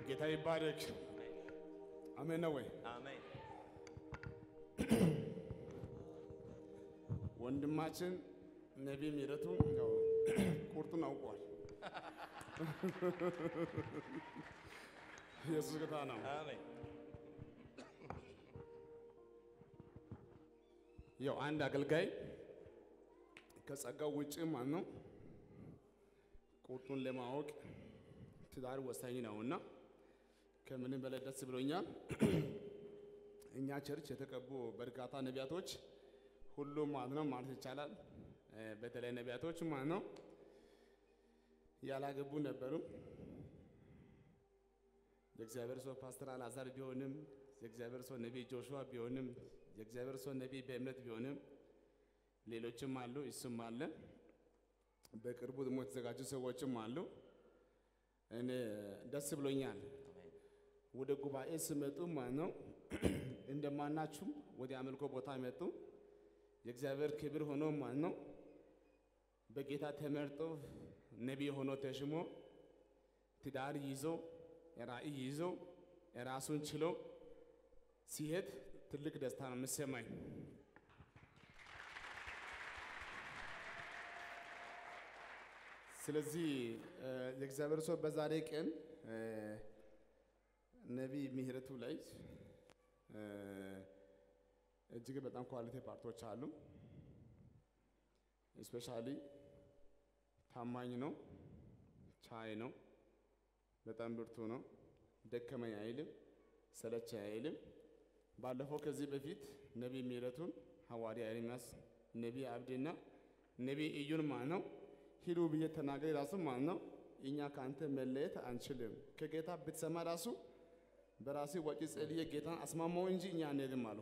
ጌታ ይባረክ። አሜን ነው ወይ? አሜን። ወንድማችን ነቢይ ምህረቱ ያው ቁርጡን አውቋል። ኢየሱስ ጌታ ነው። አሜን። ያው አንድ አገልጋይ ከጸጋው ውጭ ማለት ነው ቁርጡን ለማወቅ ትዳር ወሳኝ ነውና ከምንም በላይ ደስ ብሎኛል። እኛ ቸርች የተቀቡ በርካታ ነቢያቶች ሁሉም ማለት ነው ማለት ይቻላል እ በተለይ ነቢያቶች ማለት ነው ያላገቡ ነበሩ። የእግዚአብሔር ሰው ፓስተር አልዓዛር ቢሆንም የእግዚአብሔር ሰው ነቢይ ጆሹዋ ቢሆንም የእግዚአብሔር ሰው ነቢይ በእምነት ቢሆንም ሌሎችም አሉ፣ እሱም አለ። በቅርቡ ደግሞ የተዘጋጁ ሰዎችም አሉ። እኔ ደስ ብሎኛል። ወደ ጉባኤ ስመጡ ማለት ነው እንደማናችሁም ወደ አምልኮ ቦታ መጡ። የእግዚአብሔር ክብር ሆኖ ማለት ነው በጌታ ተመርጦ ነቢይ ሆኖ ተሽሞ ትዳር ይዞ ራእይ ይዞ ራሱን ችሎ ሲሄድ ትልቅ ደስታ ነው የምሰማኝ። ስለዚህ እ የእግዚአብሔር ሰው በዛሬ ቀን እ ነቢይ ምህረቱ ላይ እ እጅግ በጣም ኳሊቲ ፓርቶች አሉ። ስፔሻሊ ታማኝ ነው፣ ቻይ ነው፣ በጣም ብርቱ ነው፣ ደከመኝ አይልም፣ ሰለቸ አይልም። ባለፈው ከዚህ በፊት ነቢይ ምህረቱን ሐዋርያ ኤርምያስ፣ ነቢይ አብዲና ነቢይ እዩን ማለት ነው ሂዱ ብዬ ተናገር ራሱ ማለት ነው እኛ ከአንተ መለየት አንችልም። ከጌታ ብትሰማ ራሱ በራሴ ወጪ ጸልዬ ጌታን አስማማው እንጂ እኛ አንሄድም አሉ።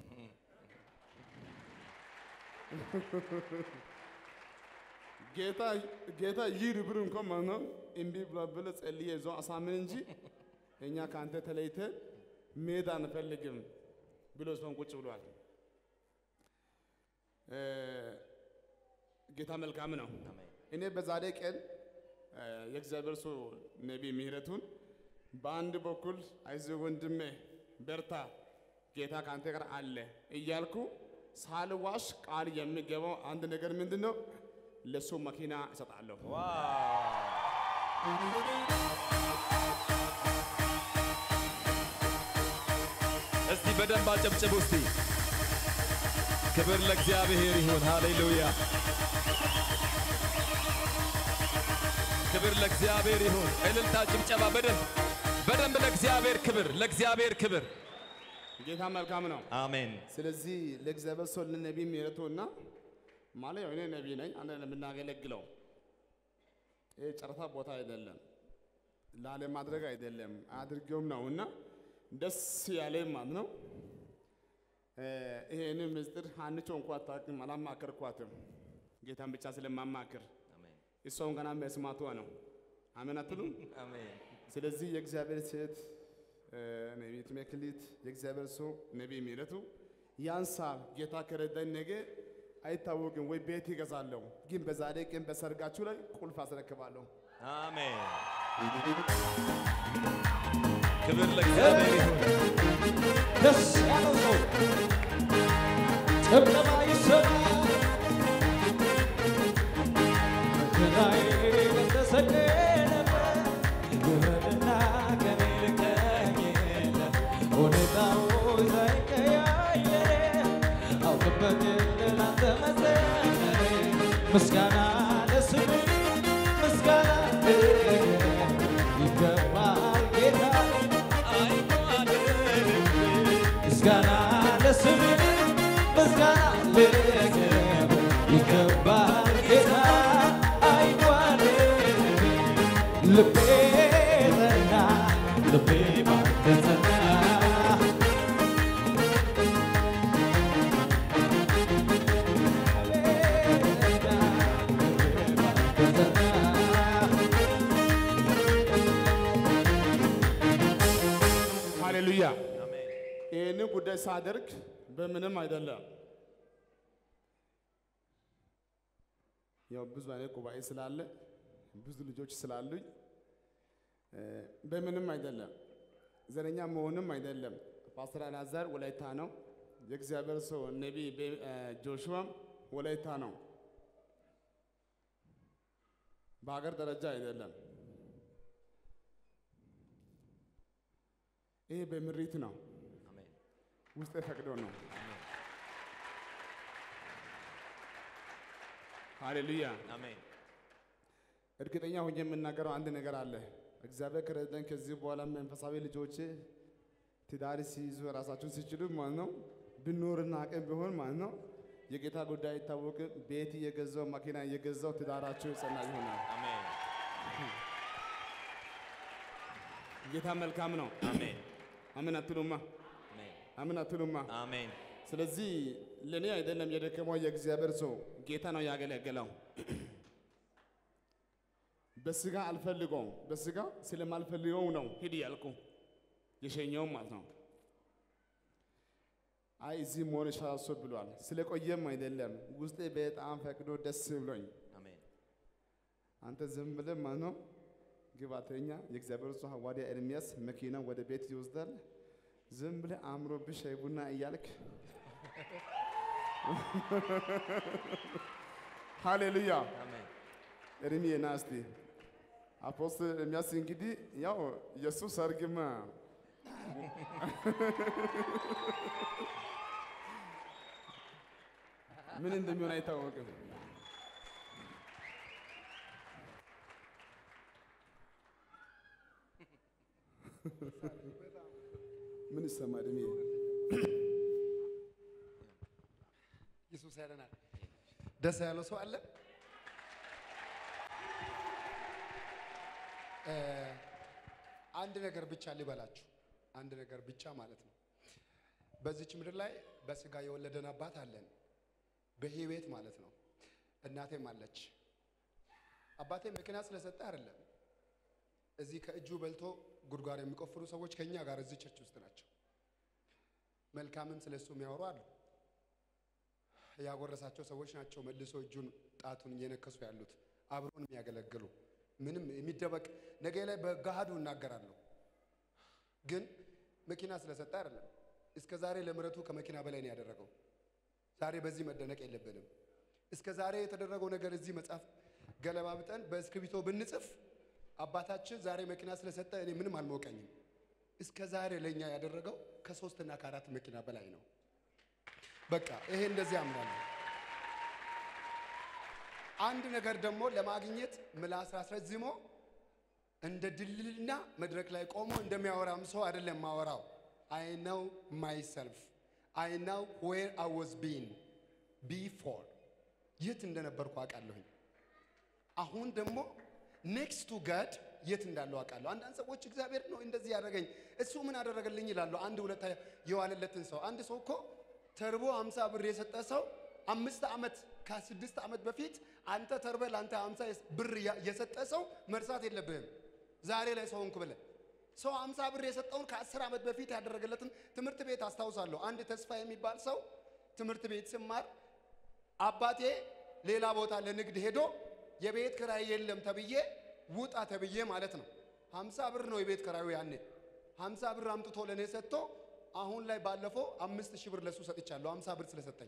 ጌታ ጌታ ይሂድ ብሎ እንኳን ማለት ነው እምቢ ብሎ ብሎ ጸልዬ ይዞ አሳምን እንጂ እኛ ከአንተ ተለይተ መሄድ አንፈልግም ብሎ ሰውን ቁጭ ብሏል። እ ጌታ መልካም ነው። አሜን። እኔ በዛሬ ቀን እ የእግዚአብሔር ሰው ነቢይ ምህረቱን በአንድ በኩል አይዞህ ወንድሜ በርታ፣ ጌታ ከአንተ ጋር አለ እያልኩ ሳልዋሽ ቃል የሚገባው አንድ ነገር ምንድን ነው? ለሱ መኪና እሰጣለሁ። ዋው! እስቲ በደንብ አጨብጭቡ እስቲ። ክብር ለእግዚአብሔር ይሁን። ሃሌሉያ! ክብር ለእግዚአብሔር ይሁን። እልልታ፣ ጭብጨባ በደንብ በደንብ ለእግዚአብሔር ክብር፣ ለእግዚአብሔር ክብር። ጌታ መልካም ነው። አሜን። ስለዚህ ለእግዚአብሔር ሰው ለነቢይ ምህረቱ እና ማለት ያው እኔ ነቢይ ነኝ፣ አንድ ነው የምናገለግለው። ይሄ ጨረታ ቦታ አይደለም፣ ላለማድረግ አይደለም፣ አድርጌውም ነው እና ደስ ያለ ማለት ነው። እ ይሄንን ምስጢር አንቾ እንኳ አታውቅም፣ አላማከርኳትም፣ ጌታን ብቻ ስለማማክር አሜን። እሷም ገና መስማቷ ነው። አሜን አትሉም? አሜን። ስለዚህ የእግዚአብሔር ሴት እ ነቢይት መክሊት የእግዚአብሔር ሰው ነቢይ ምህረቱ ያንሳል። ጌታ ከረዳኝ ነገ አይታወቅም ወይ ቤት ይገዛለሁ፣ ግን በዛሬ ቀን በሰርጋችሁ ላይ ቁልፍ አስረክባለሁ። አሜን። ክብር ለእግዚአብሔር ይሁን። ደስ ያለው ሰው ጭብጨባ ይሰማ። መከራዬ እንደተሰቀለበት ይሁንና ከኔ ልቀኝ የለ ሁኔታዎች ሳይቀያየር አውቅበት ላንተ መዘመሬ ምስጋና ለስምህ ምስጋና ይገባል ጌታ ምስጋና ለስምህ ምስጋና ለክብር ይገባል ጌታ አይጓደል ልቤ ጸና ልቤ ባንተ ጸና ሃሌሉያ። አሜን። ይህንን ጉዳይ ሳደርግ በምንም አይደለም። ያው ብዙ አይነት ጉባኤ ስላለ ብዙ ልጆች ስላሉኝ እ፣ በምንም አይደለም፣ ዘረኛ መሆንም አይደለም። ፓስተር አልዓዛር ወላይታ ነው። የእግዚአብሔር ሰው ነቢይ ቤ- እ፣ ጆሹዋም ወላይታ ነው። በሀገር ደረጃ አይደለም። ይሄ በምሪት ነው፣ አሜን ውስጥ ፈቅዶ ነው። ሃሌሉያ። አሜን እርግጠኛ ሆኜ የምናገረው አንድ ነገር አለ። እግዚአብሔር ከረዳን ከዚህ በኋላ መንፈሳዊ ልጆች ትዳር ሲይዙ ራሳቸውን ሲችሉ ማለት ነው ብኖርና አቅም ቢሆን ማለት ነው የጌታ ጉዳይ አይታወቅም። ቤት እየገዛው መኪና እየገዛው ትዳራቸው የጸና ይሆናል። አሜን ጌታ መልካም ነው። አሜን አምን አትሉማ? አሜን አምን አትሉማ? አሜን ስለዚህ ለእኔ አይደለም የደከመው የእግዚአብሔር ሰው ጌታ ነው ያገለገለው። በስጋ አልፈልገውም፣ በስጋ ስለማልፈልገው ነው ሂድ ያልኩ የሸኘውም ማለት ነው። አይ እዚህ መሆን ይሻላል ሰው ብሏል። ስለቆየም አይደለም ውስጤ በጣም ፈቅዶ ደስ ብሎኝ አሜን አንተ ዝም ብለህ ማለት ነው ግባተኛ የእግዚአብሔር ሰው ሐዋርያ ኤርምያስ መኪና ወደ ቤት ይወስዳል። ዝም ብለህ አእምሮብህ ሻይ ቡና እያልክ ሃሌሉያ አሜን ኤርምዬ ና እስቲ አፖስትል ኤርምያስ እንግዲህ ያው የእሱ ሰርግማ ምን እንደሚሆን አይታወቅም። ምን ይሰማል? እድሜ ኢየሱስ ያለናል። ደስ ያለው ሰው አለ? እ፣ አንድ ነገር ብቻ ልበላችሁ፣ አንድ ነገር ብቻ ማለት ነው። በዚች ምድር ላይ በስጋ የወለደን አባት አለን፣ በህይወት ማለት ነው። እናቴም አለች። አባቴ መኪና ስለሰጠ አይደለም። እዚህ ከእጁ በልቶ ጉድጓድ የሚቆፍሩ ሰዎች ከኛ ጋር እዚህ ቸርች ውስጥ ናቸው። መልካምም ስለሱ የሚያወሩ አሉ። ያጎረሳቸው ሰዎች ናቸው። መልሶ እጁን ጣቱን እየነከሱ ያሉት አብሮን የሚያገለግሉ ምንም የሚደበቅ ነገ ላይ በገሃዱ እናገራለሁ። ግን መኪና ስለሰጠ አይደለም። እስከ ዛሬ ለምሕረቱ ከመኪና በላይ ነው ያደረገው። ዛሬ በዚህ መደነቅ የለብንም። እስከ ዛሬ የተደረገው ነገር እዚህ መጽሐፍ ገለባብጠን በእስክሪብቶ ብንጽፍ አባታችን ዛሬ መኪና ስለሰጠ እኔ ምንም አልሞቀኝም። እስከ ዛሬ ለእኛ ያደረገው ከሶስትና ከአራት መኪና በላይ ነው። በቃ ይሄ እንደዚህ አምናለሁ። አንድ ነገር ደግሞ ለማግኘት ምላስ አስረዝሞ እንደ ድልልና መድረክ ላይ ቆሞ እንደሚያወራም ሰው አይደለም ማወራው። አይ ነው ማይሰልፍ አይ ነው ዌር አይ ዋዝ ቢን ቢፎር የት እንደነበርኩ አውቃለሁኝ። አሁን ደግሞ ኔክስት ቱ ጋድ የት እንዳለው አውቃለሁ። አንዳንድ ሰዎች እግዚአብሔር ነው እንደዚህ ያደረገኝ እሱ ምን አደረገልኝ ይላሉ። አንድ ሁለት የዋለለትን ሰው አንድ ሰው እኮ ተርቦ አምሳ ብር የሰጠ ሰው አምስት ዓመት ከስድስት ዓመት በፊት አንተ ተርበ ለአንተ አምሳ ብር ያ- የሰጠ ሰው መርሳት የለብህም። ዛሬ ላይ ሰው ሆንክ ብለህ ሰው አምሳ ብር የሰጠውን ከአስር ዓመት በፊት ያደረገለትን ትምህርት ቤት አስታውሳለሁ። አንድ ተስፋ የሚባል ሰው ትምህርት ቤት ስማር አባቴ ሌላ ቦታ ለንግድ ሄዶ የቤት ክራይ የለም ተብዬ ውጣ ተብዬ ማለት ነው። ሀምሳ ብር ነው የቤት ክራዩ ያኔ። ሀምሳ ብር አምጥቶ ለእኔ ሰጥቶ አሁን ላይ ባለፈው አምስት ሺህ ብር ለሱ ሰጥቻለሁ። ሀምሳ ብር ስለሰጠኝ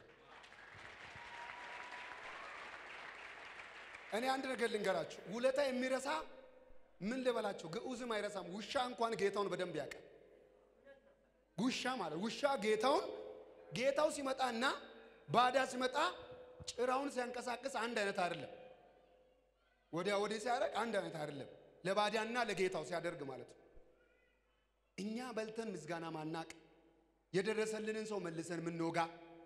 እኔ አንድ ነገር ልንገራችሁ፣ ውለታ የሚረሳ ምን ልበላችሁ፣ ግዑዝም አይረሳም። ውሻ እንኳን ጌታውን በደንብ ያውቃል። ውሻ ማለት ውሻ ጌታውን ጌታው ሲመጣና ባዳ ሲመጣ ጭራውን ሲያንቀሳቅስ አንድ አይነት አይደለም። ወዲያ ወዲህ ሲያደርግ አንድ አይነት አይደለም። ለባዳና ለጌታው ሲያደርግ ማለት ነው። እኛ በልተን ምስጋና ማናቅ የደረሰልንን ሰው መልሰን ምንወጋ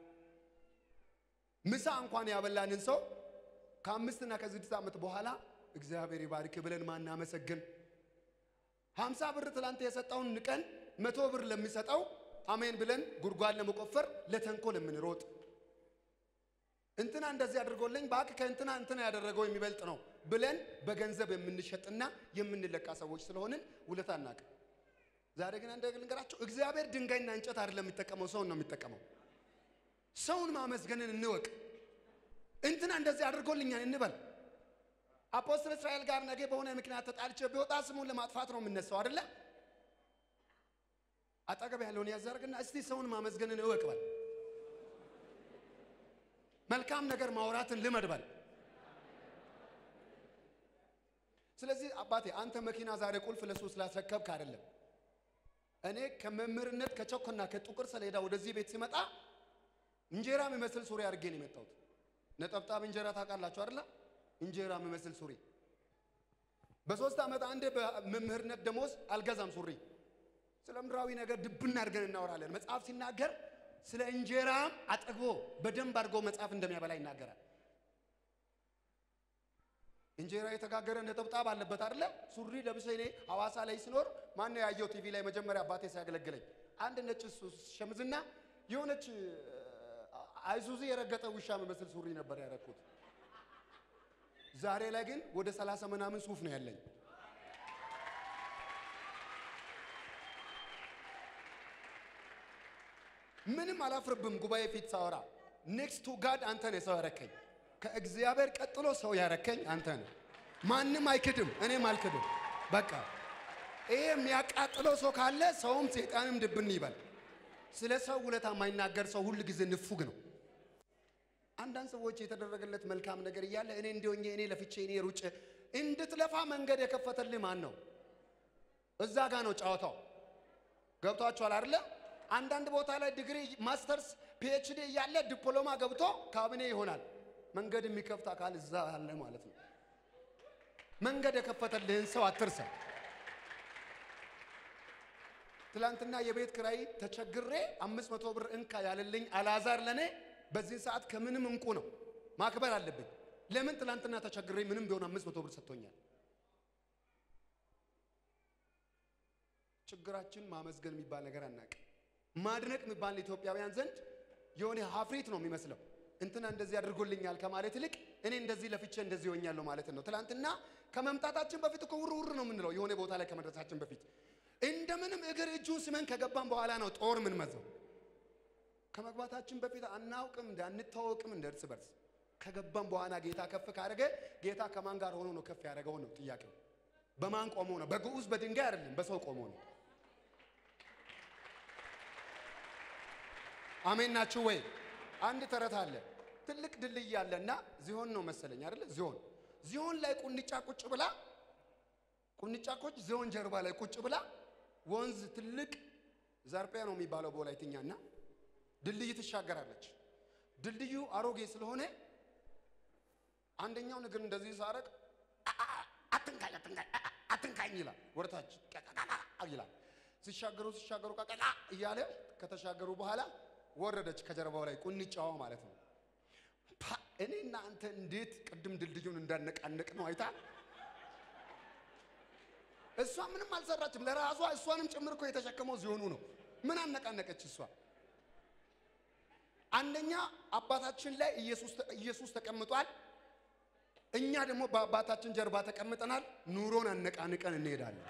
ምሳ እንኳን ያበላንን ሰው ከአምስትና ከስድስት ዓመት በኋላ እግዚአብሔር ይባርክ ብለን ማናመሰግን ሀምሳ ብር ትላንት የሰጠውን ንቀን መቶ ብር ለሚሰጠው አሜን ብለን ጉድጓድ ለመቆፈር ለተንኮል የምንሮጥ እንትና እንደዚህ አድርጎልኝ ባክ ከእንትና እንትና ያደረገው የሚበልጥ ነው ብለን በገንዘብ የምንሸጥና የምንለቃ ሰዎች ስለሆንን ውለታ አናውቅም። ዛሬ ግን አንድ ነገር ልንገራቸው፣ እግዚአብሔር ድንጋይና እንጨት አይደለም የሚጠቀመው፣ ሰውን ነው የሚጠቀመው። ሰውን ማመስገንን እንወቅ። እንትና እንደዚህ አድርጎልኛል እንበል። አፖስትል እስራኤል ጋር ነገ በሆነ ምክንያት ተጣልቼ ቢወጣ ስሙን ለማጥፋት ነው የምነሳው አይደለ? አጠገብ ያለውን ያዛርግና እስቲ ሰውን ማመስገንን እወቅ በል። መልካም ነገር ማውራትን ልመድ በል። ስለዚህ አባቴ አንተ መኪና ዛሬ ቁልፍ ለሱ ስላስረከብክ አይደለም። እኔ ከመምህርነት ከቸኮና ከጥቁር ሰሌዳ ወደዚህ ቤት ሲመጣ እንጀራ የሚመስል ሱሪ አድርጌ ነው የመጣሁት። ነጠብጣብ እንጀራ ታውቃላችሁ አይደለ? እንጀራ የሚመስል ሱሪ። በሶስት ዓመት አንዴ በመምህርነት ደሞዝ አልገዛም ሱሪ። ስለ ምድራዊ ነገር ድብና አድርገን እናወራለን። መጽሐፍ ሲናገር ስለ እንጀራም አጠግቦ በደንብ አድርጎ መጽሐፍ እንደሚያበላ ይናገራል። እንጀራ የተጋገረ ነጠብጣብ አለበት አይደለ? ሱሪ ለብሼ እኔ ሐዋሳ ላይ ስኖር ማን ነው ያየው? ቲቪ ላይ መጀመሪያ አባቴ ሲያገለግለኝ አንድ ነጭ ሱ- ሸምዝና የሆነች አይሱዚ የረገጠ ውሻ የሚመስል ሱሪ ነበር ያደረኩት። ዛሬ ላይ ግን ወደ ሰላሳ ምናምን ሱፍ ነው ያለኝ። ምንም አላፍርብም። ጉባኤ ፊት ሳወራ ኔክስት ቱ ጋድ አንተ ነህ ሰው ያረከኝ። ከእግዚአብሔር ቀጥሎ ሰው ያረከኝ አንተ ነህ። ማንም አይክድም፣ እኔም አልክድም። በቃ ይሄ የሚያቃጥለው ሰው ካለ ሰውም ሰይጣንም ድብን ይበል። ስለ ሰው ውለታ የማይናገር ሰው ሁል ጊዜ ንፉግ ነው። አንዳንድ ሰዎች የተደረገለት መልካም ነገር እያለ እኔ እንዲሆኜ እኔ ለፍቼ እኔ ሩጬ እንድትለፋ መንገድ የከፈተልህ ማን ነው? እዛ ጋ ነው ጨዋታው። ገብቷችኋል አይደለ? አንዳንድ ቦታ ላይ ዲግሪ፣ ማስተርስ፣ ፒኤችዲ እያለ ዲፕሎማ ገብቶ ካቢኔ ይሆናል። መንገድ የሚከፍት አካል እዛ አለ ማለት ነው። መንገድ የከፈተልህን ሰው አትርሳ። ትላንትና የቤት ክራይ ተቸግሬ አምስት መቶ ብር እንካ ያለልኝ አልዓዛር ለኔ በዚህ ሰዓት ከምንም እንቁ ነው። ማክበር አለብኝ። ለምን ትላንትና ተቸግሬ ምንም ቢሆን አምስት መቶ ብር ሰጥቶኛል። ችግራችን ማመስገን የሚባል ነገር አናውቅም። ማድነቅ የሚባል ኢትዮጵያውያን ዘንድ የሆነ ሀፍሪት ነው የሚመስለው። እንትና እንደዚህ አድርጎልኛል ከማለት ይልቅ እኔ እንደዚህ ለፍቼ እንደዚህ ሆኛለሁ ማለት ነው። ትላንትና ከመምጣታችን በፊት እኮ ውር ውር ነው የምንለው የሆነ ቦታ ላይ ከመድረሳችን በፊት እንደምንም እግር እጁን ስመን ከገባን በኋላ ነው ጦር ምን መዘው ከመግባታችን በፊት አናውቅም እንደ አንታወቅም እንደ እርስ በርስ ከገባን በኋላ ጌታ ከፍ ካደረገ ጌታ ከማን ጋር ሆኖ ነው ከፍ ያደረገው ነው ጥያቄው። በማን ቆሞ ነው? በግዑዝ በድንጋይ አይደለም፣ በሰው ቆሞ ነው። አሜን ናችሁ ወይ? አንድ ተረት አለ። ትልቅ ድልድይ አለና ዚሆን ነው መሰለኝ አይደለ? ዚሆን ዚሆን ላይ ቁንጫ ቁጭ ብላ ቁንጫኮች ዚሆን ጀርባ ላይ ቁጭ ብላ ወንዝ ትልቅ ዘርጴ ነው የሚባለው በወላይትኛና ድልድይ ትሻገራለች። ድልድዩ አሮጌ ስለሆነ አንደኛው እግር እንደዚህ ሳረቅ አትንካኝ አትንካኝ አትንካኝ ይላል፣ ወደታች ይላል። ሲሻገሩ ሲሻገሩ ቀቀቃ እያለ ከተሻገሩ በኋላ ወረደች ከጀርባው ላይ ቁንጫዋ ማለት ነው። ፓ እኔና አንተ እንዴት ቅድም ድልድዩን እንዳነቃነቅ ነው አይታ። እሷ ምንም አልሰራችም ለራሷ እሷንም ጭምር እኮ የተሸከመው ዚሆኑ ነው። ምን አነቃነቀች እሷ? አንደኛ አባታችን ላይ ኢየሱስ ተቀምጧል። እኛ ደግሞ በአባታችን ጀርባ ተቀምጠናል። ኑሮን አነቃንቀን እንሄዳለን።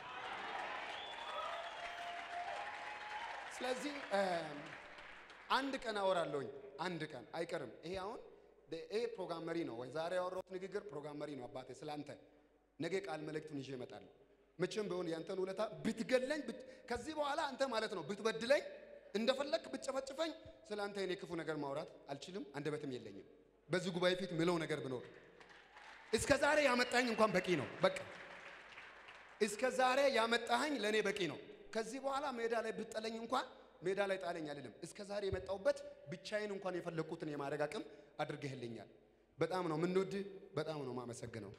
ስለዚህ አንድ ቀን አወራለሁኝ። አንድ ቀን አይቀርም። ይሄ አሁን ይሄ ፕሮግራም መሪ ነው ወይ ዛሬ ያወራሁት ንግግር ፕሮግራም መሪ ነው። አባቴ ስላንተ ነገ ቃል መልእክቱን ይዤ እመጣለሁ። መቼም ቢሆን ያንተን ውለታ ብትገለኝ ከዚህ በኋላ አንተ ማለት ነው ብትበድለኝ እንደፈለክ ብትጨፈጭፈኝ ስለ አንተ የኔ ክፉ ነገር ማውራት አልችልም፣ አንደበትም የለኝም። በዚህ ጉባኤ ፊት ምለው ነገር ብኖር እስከ ዛሬ ያመጣኝ እንኳን በቂ ነው። በቃ እስከ ዛሬ ያመጣኸኝ ለእኔ በቂ ነው። ከዚህ በኋላ ሜዳ ላይ ብትጠለኝ እንኳን ሜዳ ላይ ጣለኝ አልልም። እስከ ዛሬ የመጣሁበት ብቻዬን እንኳን የፈለግኩትን የማድረግ አቅም አድርገህልኛል። በጣም ነው የምንወድ፣ በጣም ነው የማመሰግነው።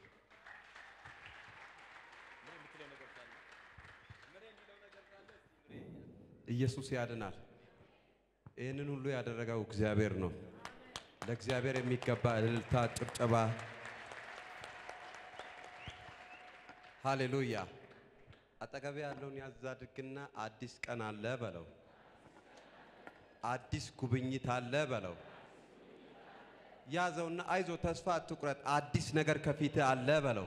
ኢየሱስ ያድናል። ይህንን ሁሉ ያደረገው እግዚአብሔር ነው። ለእግዚአብሔር የሚገባ እልልታ፣ ጭብጨባ። ሃሌሉያ። አጠገቤ ያለውን ያዝ አድርግና አዲስ ቀን አለ በለው። አዲስ ጉብኝት አለ በለው። ያዘውና አይዞ ተስፋ አትቁረጥ፣ አዲስ ነገር ከፊት አለ በለው።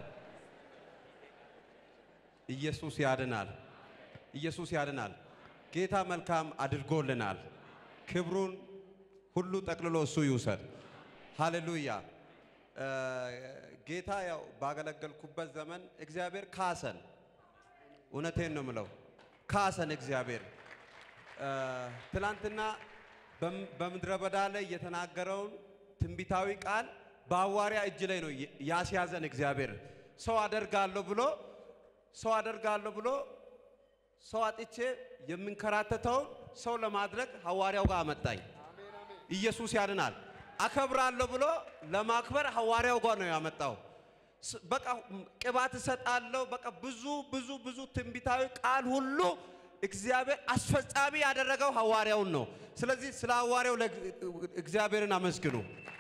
ኢየሱስ ያድናል። ኢየሱስ ያድናል። ጌታ መልካም አድርጎልናል። ክብሩን ሁሉ ጠቅልሎ እሱ ይውሰድ። ሃሌሉያ። ጌታ ያው ባገለገልኩበት ዘመን እግዚአብሔር ካሰን። እውነቴን ነው ምለው ካሰን እግዚአብሔር እ፣ ትላንትና በም- በምድረ በዳ ላይ የተናገረውን ትንቢታዊ ቃል በሐዋርያ እጅ ላይ ነው የ- ያስያዘን እግዚአብሔር። ሰው አደርጋለሁ ብሎ ሰው አደርጋለሁ ብሎ ሰው አጥቼ የምንከራተተውን ሰው ለማድረግ ሐዋርያው ጋር አመጣኝ። ኢየሱስ ያድናል። አከብራለሁ ብሎ ለማክበር ሐዋርያው ጋር ነው ያመጣው። ስ- በቃ ቅባት እሰጣለሁ። በቃ ብዙ ብዙ ብዙ ትንቢታዊ ቃል ሁሉ እግዚአብሔር አስፈጻሚ ያደረገው ሐዋርያውን ነው። ስለዚህ ስለ ሐዋርያው ለእግ- እግዚአብሔርን አመስግኑ።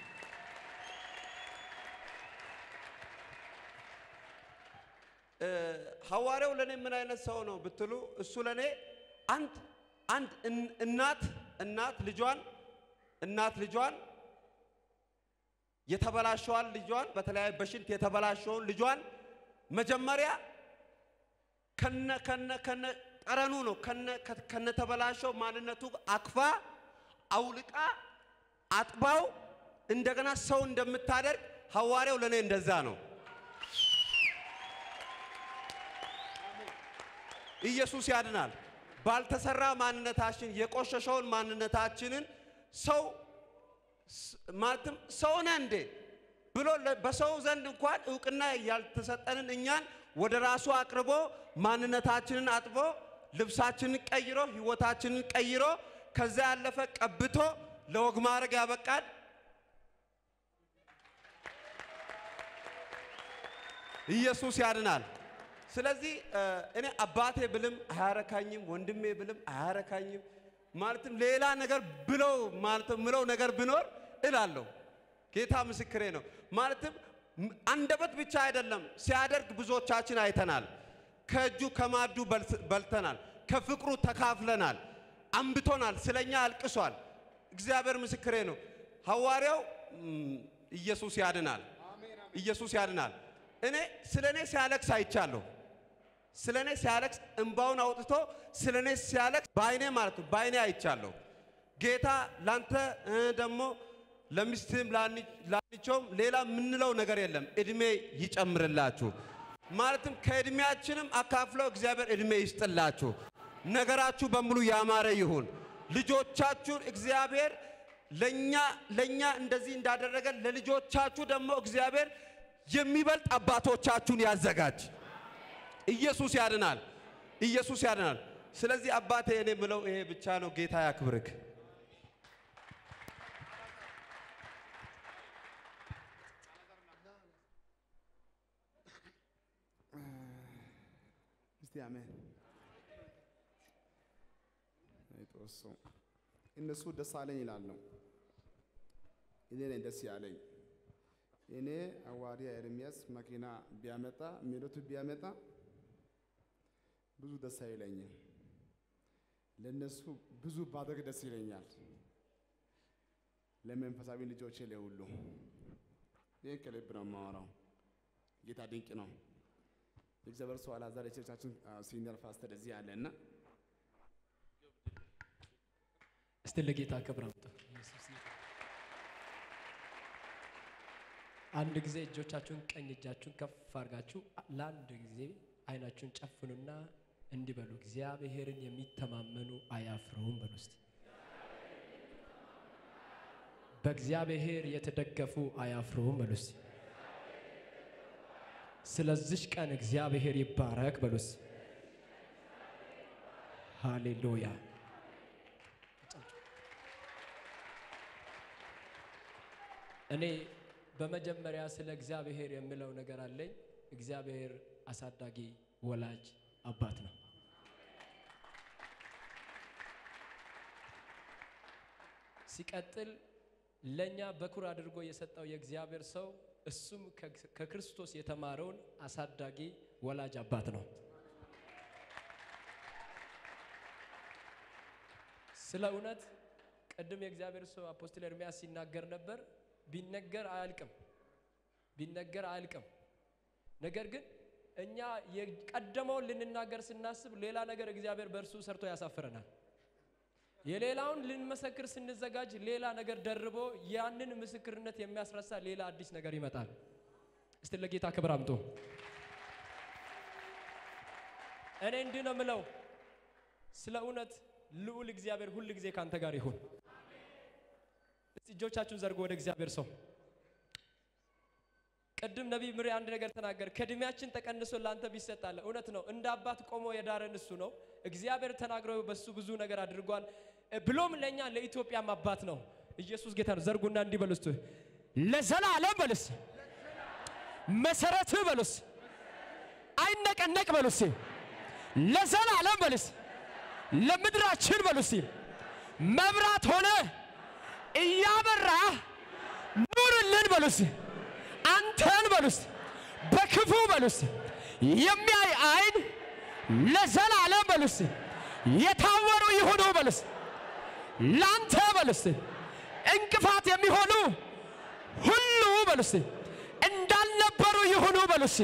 እ፣ ሐዋርያው ለእኔ ምን አይነት ሰው ነው ብትሉ እሱ ለእኔ አንድ አንድ እን- እናት እናት ልጇን እናት ልጇን የተበላሸዋን ልጇን በተለያየ በሽንት የተበላሸውን ልጇን መጀመሪያ ከነ ከነ ከነ ጠረኑ ነው ከነ ከ- ከነ ተበላሸው ማንነቱ አክፋ አውልቃ አጥባው እንደገና ሰው እንደምታደርግ ሐዋርያው ለእኔ እንደዛ ነው። ኢየሱስ ያድናል። ባልተሰራ ማንነታችን የቆሸሸውን ማንነታችንን ሰው ስ- ማለትም ሰው ነህ እንዴ ብሎ ለ- በሰው ዘንድ እንኳን እውቅና ያልተሰጠንን እኛን ወደ ራሱ አቅርቦ ማንነታችንን አጥቦ ልብሳችንን ቀይሮ ሕይወታችንን ቀይሮ ከዛ ያለፈ ቀብቶ ለወግ ማድረግ ያበቃል። ኢየሱስ ያድናል። ስለዚህ እ፣ እኔ አባቴ ብልም አያረካኝም፣ ወንድሜ ብልም አያረካኝም። ማለትም ሌላ ነገር ብለው ማለትም ምለው ነገር ብኖር እላለሁ። ጌታ ምስክሬ ነው። ማለትም ም- አንደበት ብቻ አይደለም ሲያደርግ ብዙዎቻችን አይተናል። ከእጁ ከማዱ በልስ- በልተናል። ከፍቅሩ ተካፍለናል። አንብቶናል። ስለኛ አልቅሷል። እግዚአብሔር ምስክሬ ነው። ሐዋርያው ም፣ ኢየሱስ ያድናል። ኢየሱስ ያድናል። እኔ ስለ እኔ ሲያለቅስ አይቻለሁ። ስለ እኔ ሲያለቅስ እንባውን አውጥቶ ስለ እኔ ሲያለቅስ በአይኔ ማለት ነው በአይኔ አይቻለሁ። ጌታ ላንተ እ፣ ደግሞ ለሚስትም ላንቸውም ሌላ የምንለው ነገር የለም። እድሜ ይጨምርላችሁ። ማለትም ከእድሜያችንም አካፍለው እግዚአብሔር እድሜ ይስጥላችሁ። ነገራችሁ በሙሉ ያማረ ይሁን። ልጆቻችሁን እግዚአብሔር ለኛ ለኛ እንደዚህ እንዳደረገ ለልጆቻችሁ ደግሞ እግዚአብሔር የሚበልጥ አባቶቻችሁን ያዘጋጅ። ኢየሱስ ያድናል። ኢየሱስ ያድናል። ስለዚህ አባቴ እኔ የምለው ይሄ ብቻ ነው። ጌታ ያክብርክ። እስቲ አሜን። አይጦሱ እነሱ ደስ አለኝ ይላል ነው። እኔ ነኝ ደስ ያለኝ። እኔ ሐዋርያ ኤርምያስ መኪና ቢያመጣ ሚሉት ቢያመጣ ብዙ ደስ አይለኝም። ለነሱ ብዙ ባደርግ ደስ ይለኛል። ለመንፈሳዊ ልጆቼ ለሁሉ ይህን ከልብ ነው የማወራው። ጌታ ድንቅ ነው። የእግዚአብሔር ሰው አልዓዛር የቸርቻችን ሲኒየር ፓስተር እዚህ አለ እና እስቲ ለጌታ ክብር አምጡ። ኢየሱስ ጌታ። አንድ ጊዜ እጆቻችሁን ቀኝ እጃችሁን ከፍ አድርጋችሁ ለአንድ ጊዜ አይናችሁን ጨፍኑና እንዲህ በሉ፣ እግዚአብሔርን የሚተማመኑ አያፍሩም በሉ እስቲ። በእግዚአብሔር የተደገፉ አያፍሩም በሉ እስቲ። ስለዚች ቀን እግዚአብሔር ይባረክ በሉ እስቲ። ሃሌሉያ። እኔ በመጀመሪያ ስለ እግዚአብሔር የምለው ነገር አለኝ። እግዚአብሔር አሳዳጊ ወላጅ አባት ነው። ሲቀጥል ለእኛ በኩር አድርጎ የሰጠው የእግዚአብሔር ሰው እሱም ከ- ከክርስቶስ የተማረውን አሳዳጊ ወላጅ አባት ነው። ስለ እውነት ቅድም የእግዚአብሔር ሰው አፖስትል ኤርምያስ ሲናገር ነበር። ቢነገር አያልቅም፣ ቢነገር አያልቅም። ነገር ግን እኛ የቀደመውን ልንናገር ስናስብ ሌላ ነገር እግዚአብሔር በእርሱ ሰርቶ ያሳፍረናል። የሌላውን ልንመሰክር ስንዘጋጅ ሌላ ነገር ደርቦ ያንን ምስክርነት የሚያስረሳ ሌላ አዲስ ነገር ይመጣል። እስቲ ለጌታ ክብር አምጡ። እኔ እንዲህ ነው የምለው፣ ስለ እውነት ልዑል እግዚአብሔር ሁል ጊዜ ካንተ ጋር ይሁን። እስቲ እጆቻችሁን ዘርጎ ወደ እግዚአብሔር ሰው ቅድም ነቢይ ምሪ አንድ ነገር ተናገር። ከእድሜያችን ተቀንሶ ለአንተ ቢሰጣለ እውነት ነው። እንደ አባት ቆሞ የዳረን እሱ ነው። እግዚአብሔር ተናግሮ በሱ ብዙ ነገር አድርጓል። ብሎም ለእኛ ለኢትዮጵያም አባት ነው። ኢየሱስ ጌታ ነው። ዘርጉና እንዲህ በሉ እስቲ ለዘላለም በሉስ መሰረትህ በሉስ አይነቀነቅ በሉስ ለዘላለም በሉስ ለምድራችን በሉስ መብራት ሆነ እያበራ ኑርልን በሉስ አንተን በሉስ በክፉ በሉስ የሚያይ አይን ለዘላለም በሉስ የታወሩ ይሁኑ በሉስ ላንተ በሉስ እንቅፋት የሚሆኑ ሁሉ በሉስ እንዳልነበሩ ይሁኑ በሉስ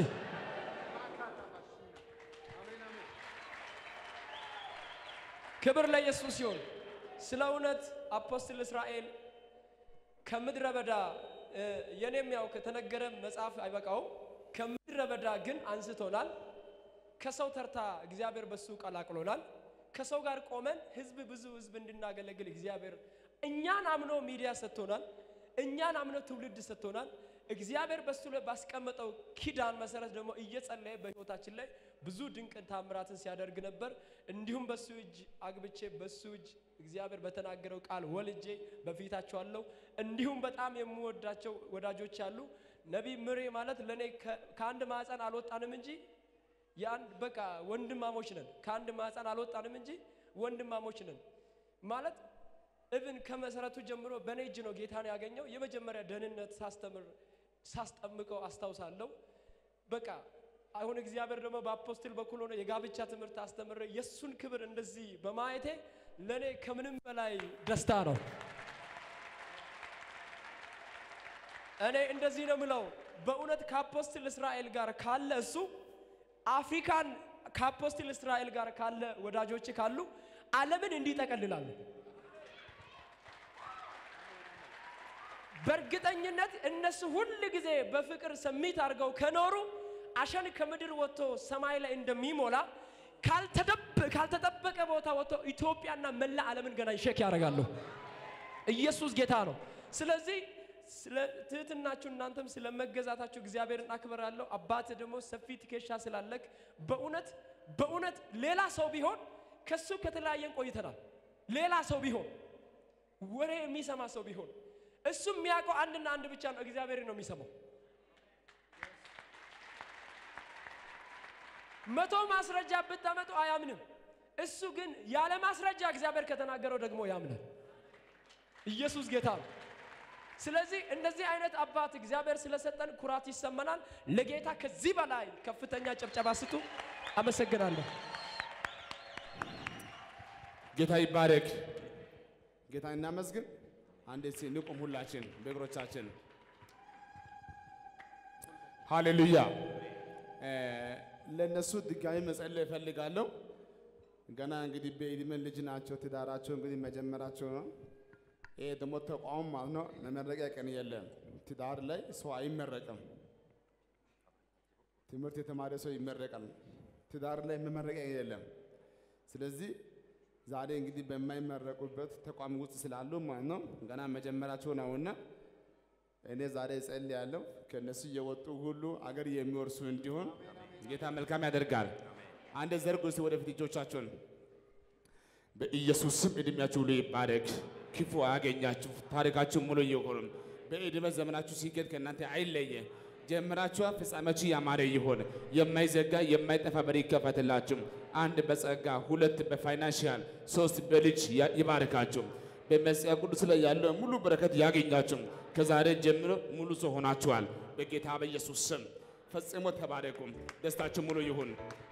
ክብር ለኢየሱስ ይሁን። ስለ እውነት አፖስትል እስራኤል ከምድረ በዳ እ፣ የኔም ያው ከተነገረ መጽሐፍ አይበቃውም። ከምድረ በዳ ግን አንስቶናል። ከሰው ተርታ እግዚአብሔር በሱ ቀላቅሎናል። ከሰው ጋር ቆመን ህዝብ ብዙ ህዝብ እንድናገለግል እግዚአብሔር እኛን አምኖ ሚዲያ ሰጥቶናል። እኛን አምኖ ትውልድ ሰጥቶናል። እግዚአብሔር በሱ ላይ ባስቀመጠው ኪዳን መሰረት ደግሞ እየጸለየ በህይወታችን ላይ ብዙ ድንቅ ታምራትን ሲያደርግ ነበር። እንዲሁም በሱ እጅ አግብቼ በሱ እጅ እግዚአብሔር በተናገረው ቃል ወልጄ በፊታቸው አለው። እንዲሁም በጣም የምወዳቸው ወዳጆች አሉ። ነቢይ ምሬ ማለት ለእኔ ከ- ከአንድ ማዕፀን አልወጣንም እንጂ የአንድ በቃ ወንድማሞች ነን። ከአንድ ማዕፀን አልወጣንም እንጂ ወንድማሞች ነን ማለት እብን ከመሰረቱ ጀምሮ በእኔ እጅ ነው ጌታን ያገኘው። የመጀመሪያ ደህንነት ሳስተምር ሳስጠምቀው አስታውሳለሁ። በቃ አሁን እግዚአብሔር ደግሞ በአፖስትል በኩል ሆኖ የጋብቻ ትምህርት አስተምረ የእሱን ክብር እንደዚህ በማየቴ ለእኔ ከምንም በላይ ደስታ ነው። እኔ እንደዚህ ነው ምለው፣ በእውነት ከአፖስትል እስራኤል ጋር ካለ እሱ አፍሪካን ከአፖስትል እስራኤል ጋር ካለ ወዳጆች ካሉ ዓለምን እንዲህ ይጠቀልላሉ። በእርግጠኝነት እነሱ ሁል ጊዜ በፍቅር ሰሚት አድርገው ከኖሩ አሸን ከምድር ወጥቶ ሰማይ ላይ እንደሚሞላ ካልተደብ- ካልተጠበቀ ቦታ ወጥቶ ኢትዮጵያና መላ ዓለምን ገና ይሸክ ያደርጋሉ። ኢየሱስ ጌታ ነው። ስለዚህ ስለ ትህትናችሁ እናንተም ስለ መገዛታችሁ እግዚአብሔርን አክብራለሁ። አባት ደግሞ ሰፊ ትከሻ ስላለክ በእውነት በእውነት ሌላ ሰው ቢሆን ከሱ ከተለያየን ቆይተናል። ሌላ ሰው ቢሆን ወሬ የሚሰማ ሰው ቢሆን እሱ የሚያውቀው አንድና አንድ ብቻ ነው፣ እግዚአብሔር ነው የሚሰማው። መቶ ማስረጃ ብታመጡ አያምንም። እሱ ግን ያለ ማስረጃ እግዚአብሔር ከተናገረው ደግሞ ያምናል። ኢየሱስ ጌታ ነው። ስለዚህ እንደዚህ አይነት አባት እግዚአብሔር ስለሰጠን ኩራት ይሰማናል። ለጌታ ከዚህ በላይ ከፍተኛ ጭብጨባ ስጡ። አመሰግናለሁ። ጌታ ይባረክ። ጌታ እናመስግን። አንዴ እስኪ እንቁም ሁላችን በእግሮቻችን። ሃሌሉያ። እ፣ ለእነሱ ድጋሚ መጸለይ እፈልጋለሁ። ገና እንግዲህ በዕድሜ ልጅ ናቸው። ትዳራቸው እንግዲህ መጀመራቸው ነው። ይሄ ደግሞ ተቋም ማለት ነው። መመረቂያ ቀን የለም። ትዳር ላይ ሰው አይመረቅም። ትምህርት የተማረ ሰው ይመረቃል። ትዳር ላይ መመረቂያ የለም። ስለዚህ ዛሬ እንግዲህ በማይመረቁበት ተቋም ውስጥ ስላሉ ማለት ነው ገና መጀመራቸው ነውና እኔ ዛሬ እጸልያለሁ ከእነሱ እየወጡ ሁሉ አገር የሚወርሱ እንዲሆን ጌታ መልካም ያደርጋል። አንድ ዘርጉ እስቲ ወደፊት እጆቻችሁን። በኢየሱስ ስም እድሜያችሁ ሁሉ ይባረክ፣ ክፉ አያገኛችሁ፣ ታሪካችሁ ሙሉ ይሁን። በዕድሜ ዘመናችሁ ሲገድ ከእናንተ አይለየ። ጀምራችኋ ፍጻሜያችሁ ያማረ ይሆን። የማይዘጋ የማይጠፋ በር ይከፈትላችሁ። አንድ በጸጋ ሁለት በፋይናንሽያል ሶስት በልጅ ያ- ይባርካችሁ። በመጽሐፍ ቅዱስ ላይ ያለው ሙሉ በረከት ያገኛችሁ። ከዛሬ ጀምሮ ሙሉ ሰው ሆናችኋል። በጌታ በኢየሱስ ስም ፈጽሞ ተባረኩ። ደስታችሁ ሙሉ ይሁን።